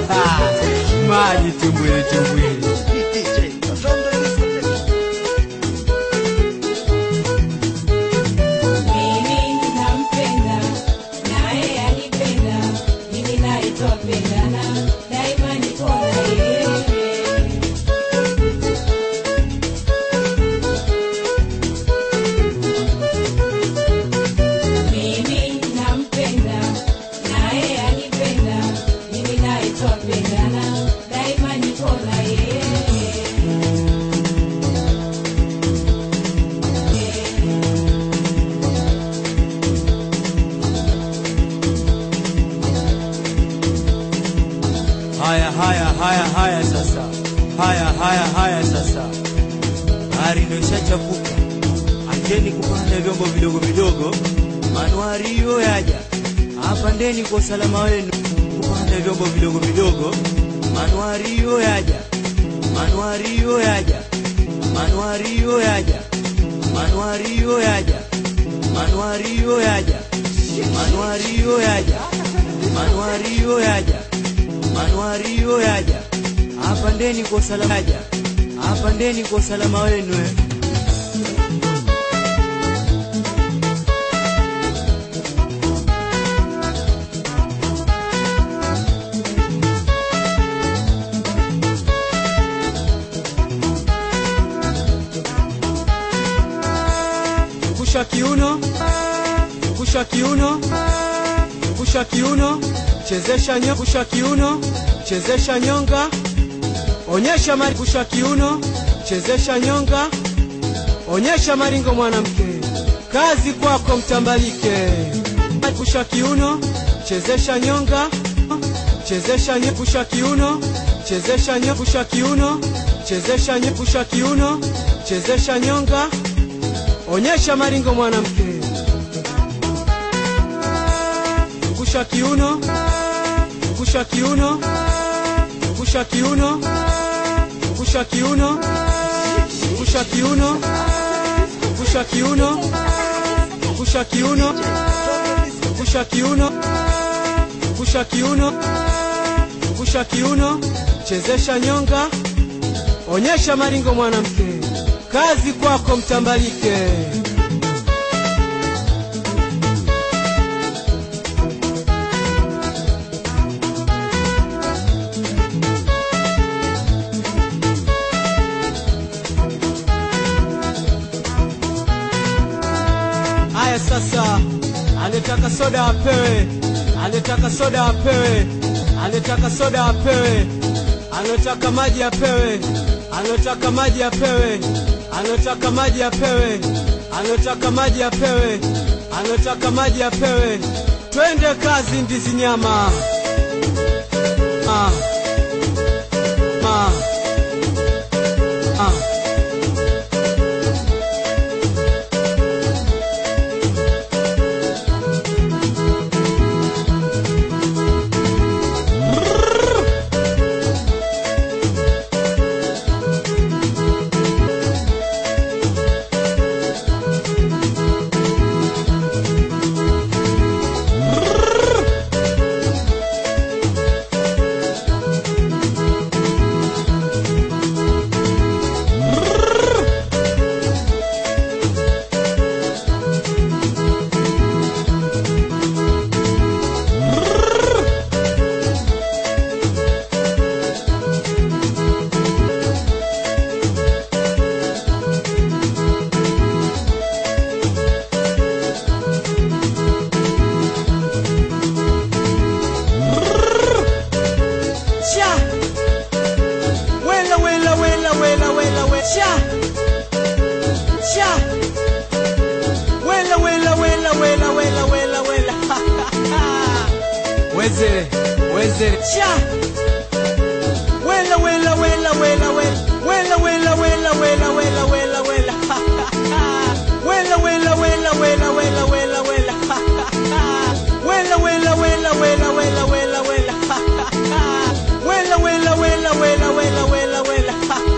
maji tumbwili tumbwili Mimi nampenda naye anipenda, mimi naye twapendana, daima niko na yeye. Mimi nampenda naye anipenda, mimi naye twapendana, daima niko na yeye. haya haya haya haya sasa haya haya haya sasa bahari ndio ishachafuka acheni kupanda vyombo vidogo vidogo manuari hiyo yaja apandeni kwa usalama wenu kupanda vyombo vidogo vidogo manuari hiyo yaja manuari hiyo yaja manuari hiyo yaja manuari hiyo yaja manuari hiyo yaja manuari hiyo yaja manuari hiyo yaja manuari hiyo yaja apandeni kwa usalama yaja apandeni kwa usalama wenu eh. kusha kiuno kusha kiuno kusha kiuno chezesha nyo kusha kiuno chezesha nyonga onyesha mari kusha kiuno chezesha nyonga onyesha maringo mwanamke kazi kwako mtambalike kusha kiuno chezesha nyonga chezesha nyo kusha kiuno chezesha nyo kusha kiuno chezesha nyo kusha kiuno chezesha nyonga onyesha maringo mwanamke kusha kiuno kusha kiuno kusha kiuno kusha kiuno kusha kiuno kusha kiuno kusha kiuno kusha kiuno kusha kiuno kusha kiuno chezesha nyonga onyesha maringo mwanamke kazi kwako mtambalike Haya sasa, anetaka soda apewe, anetaka soda apewe, anetaka soda apewe, anataka maji apewe, anataka maji apewe, anataka maji apewe, anataka maji apewe, anataka maji apewe. Twende kazi, ndizi nyama. Ah. Ah. Ah. Cha. Wela wela wela wela wela wela. Cha. Cha. Wela wela wela wela wela wela wela. Wezere, wezere. Cha. Wela wela wela wela wela. Wela wela wela wela wela wela wela. Wela wela wela wela wela wela wela. Wela wela wela wela wela wela wela. Wela wela wela wela wela wela wela.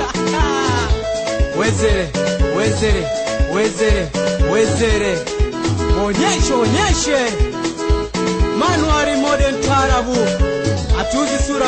Wezere, wezere, wezere, wezere. Onyeshe, onyeshe. Manuari modern tarabu. Hatuuzi sura